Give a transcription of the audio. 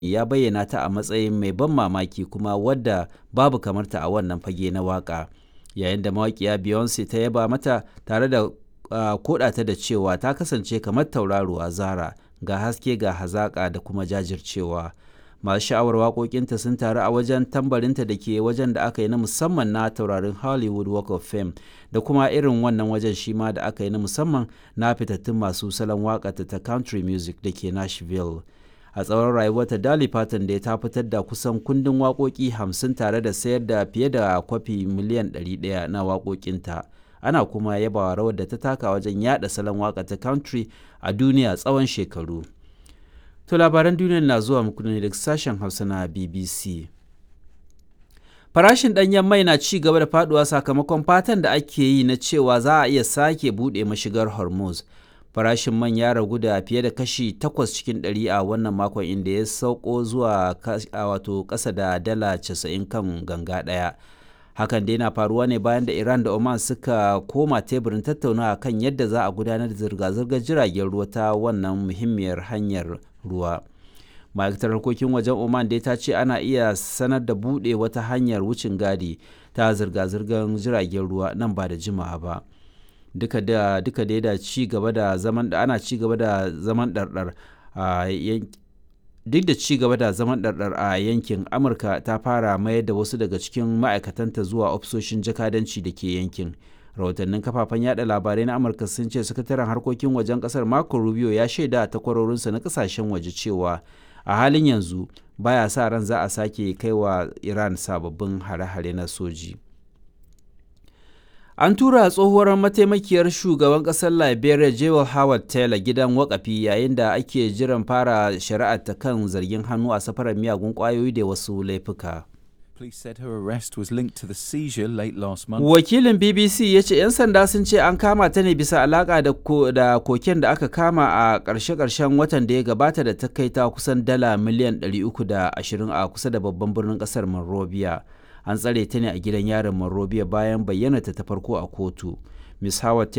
ya bayyana ta a matsayin mai ban mamaki kuma wadda babu kamarta a wannan fage na waƙa. Yayin da mawaƙiya Beyoncé ta yaba mata tare da uh, koɗata da cewa ta kasance kamar tauraruwa Zara ga haske ga hazaƙa da kuma jajircewa. Masu sha'awar waƙoƙinta sun taru a wajen tambarinta da ke wajen da aka yi na musamman na taurarin Hollywood Walk of Fame da kuma irin wannan wajen shi ma da aka yi na musamman na fitattun masu salon waƙata ta country music da ke Nashville. A tsawon rayuwarta Dolly Parton da ta fitar da kusan kundin waƙoƙi hamsin tare da sayar da fiye da kwafi miliyan 100 na waƙoƙinta. Ana kuma yabawa rawar da ta taka wajen yada salon waƙa ta country a duniya tsawon shekaru. To labaran duniyar na zuwa muku ne daga sashen Hausa na BBC. Farashin ɗanyen mai na ci gaba da faduwa sakamakon fatan da ake yi na cewa za a iya sake buɗe mashigar Hormuz. Farashin man ya ragu da fiye da kashi 8 cikin 100 a wannan makon inda ya sauko zuwa wato ƙasa da dala 90 kan ganga ɗaya. Hakan dai na faruwa ne bayan da Iran da Oman suka koma teburin tattaunawa kan yadda za a gudanar da zirga-zirgar jiragen ruwa ta wannan muhimmiyar hanyar ruwa. ma'aikatar harkokin wajen oman dai ta ce ana iya sanar da buɗe wata hanyar wucin gadi ta zirga-zirgar jiragen ruwa nan ba da jimawa ba duka da duka dai da ci gaba da zaman da ana ci gaba da zaman ɗarɗar a duk da ci gaba da zaman ɗarɗar a yankin amurka ta fara mayar da wasu daga cikin ma'aikatanta zuwa ofisoshin jakadanci da ke yankin rahotannin kafafen yada labarai na amurka sun ce sakataren harkokin wajen kasar marco rubio ya shaida a takwarorinsa na kasashen waje cewa a halin yanzu baya sa ran za a sake kai wa iran sababbin hare-hare na soji an tura tsohuwar mataimakiyar shugaban kasar liberia jewel howard taylor gidan wakafi yayin da ake jiran fara shari'ar ta kan zargin hannu a safarar miyagun kwayoyi da wasu laifuka Police said her arrest was linked to the seizure late last month. Wakilin BBC ya ce 'yan sanda sun ce an kama ta ne bisa alaka da, ko, da koken da aka kama a ƙarshe-ƙarshen watan da ya gabata da ta kai ta kusan dala miliyan 320 a kusa da babban birnin ƙasar Monrovia. An tsare ta ne a gidan yarin Monrovia bayan bayyana ta ta farko a kotu. Miss Howard